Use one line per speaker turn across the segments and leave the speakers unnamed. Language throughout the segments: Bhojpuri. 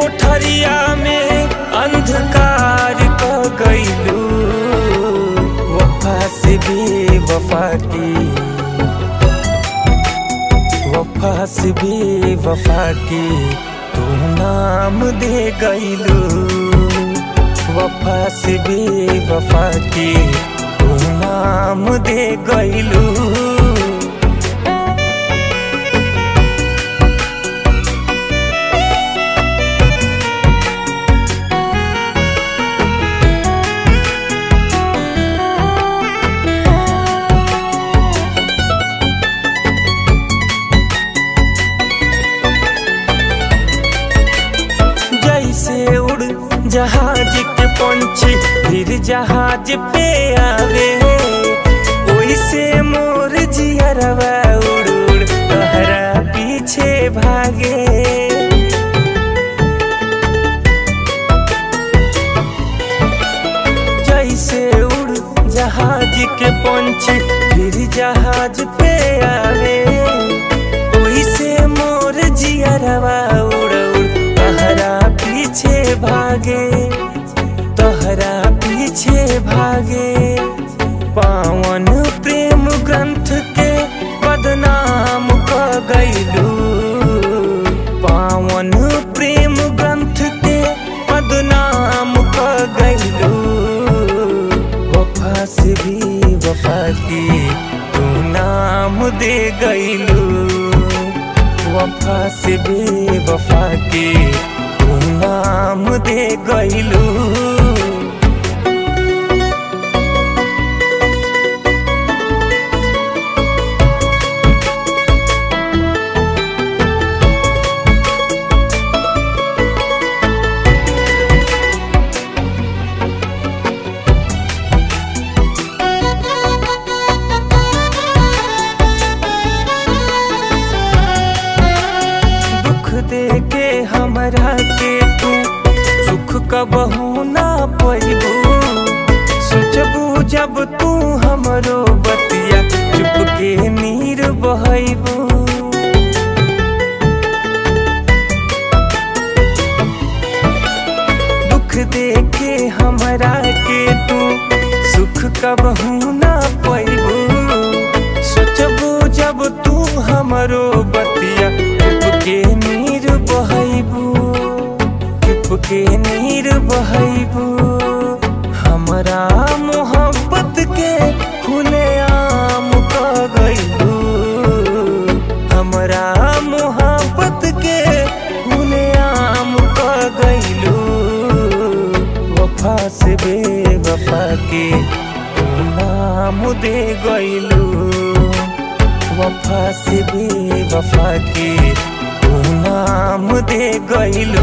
कोठरिया में अंधकार क गईलू वफा से भी वफा की वफा से भी वफा की तू नाम दे गईलू वफा से भी वफा की तू नाम दे गईलू जैसे उड़ जहाज के पंछी फिर जहाज पे आवे ओइसे मोर जियरवा उड़ उड़ तहरा पीछे भागे जैसे उड़ जहाज के पंछी फिर जहाज पे आवे ओइसे मोर जियरवा उड़ उड़ तहरा पीछे भागे तहरा पीछे भागे पावन प्रेम ग्रंथ के बदनाम क गईलू पावन प्रेम ग्रंथ के बदनाम क गईलू वफा से भी वफा की तू नाम दे गईलू वफा से भी वफा की तू नाम दे गईलू दुख दे के हमरा के तू सुख कबहू ना पैबू सोचबू जब तू हमरो बतिया चुप के नीर बहबू दुख दे के हमरा के तू सुख कबहू ना पैबू सोचबू जब तू हमरो बतिया चुप के नीर बहबू चुप के नीर बहबू हमरा मोहब्बत के खुले आम क गईलू हमरा मोहब्बत के खुले आम क गईलू वफा से बेवफा के तू नाम दे गईलू वफा से बेवफा के तू नाम दे गईलू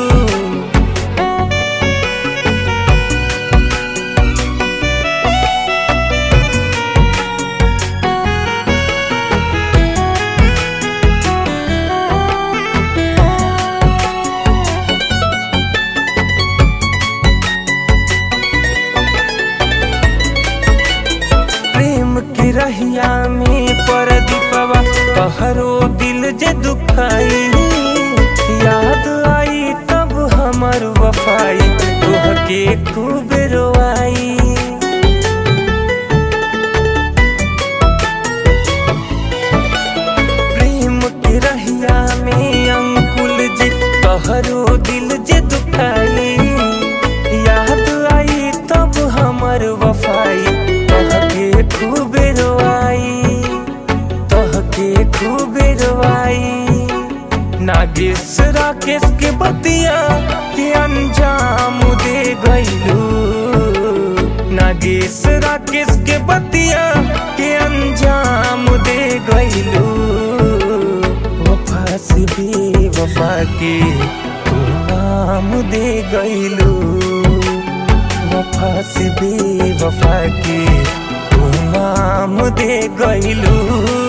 प्रेम की रहिया में पर दीपवा कहरो दिल जे दुखाई याद आई तब हमर वफाई तोह के खूब रोआई प्रेम की रहिया में अंकुल जी कहरो दिल जे दुखाई याद आई तब हमर वफाई तह के खूब रोआई तह के खूब रोआई नागेश राकेश के बतिया के अंजाम दे गईलू नागेश राकेश के बतिया के अंजाम दे गईलू वफा से भी वफा के तू नाम दे गईलू वफा से भी वफा के तू नाम दे गईलू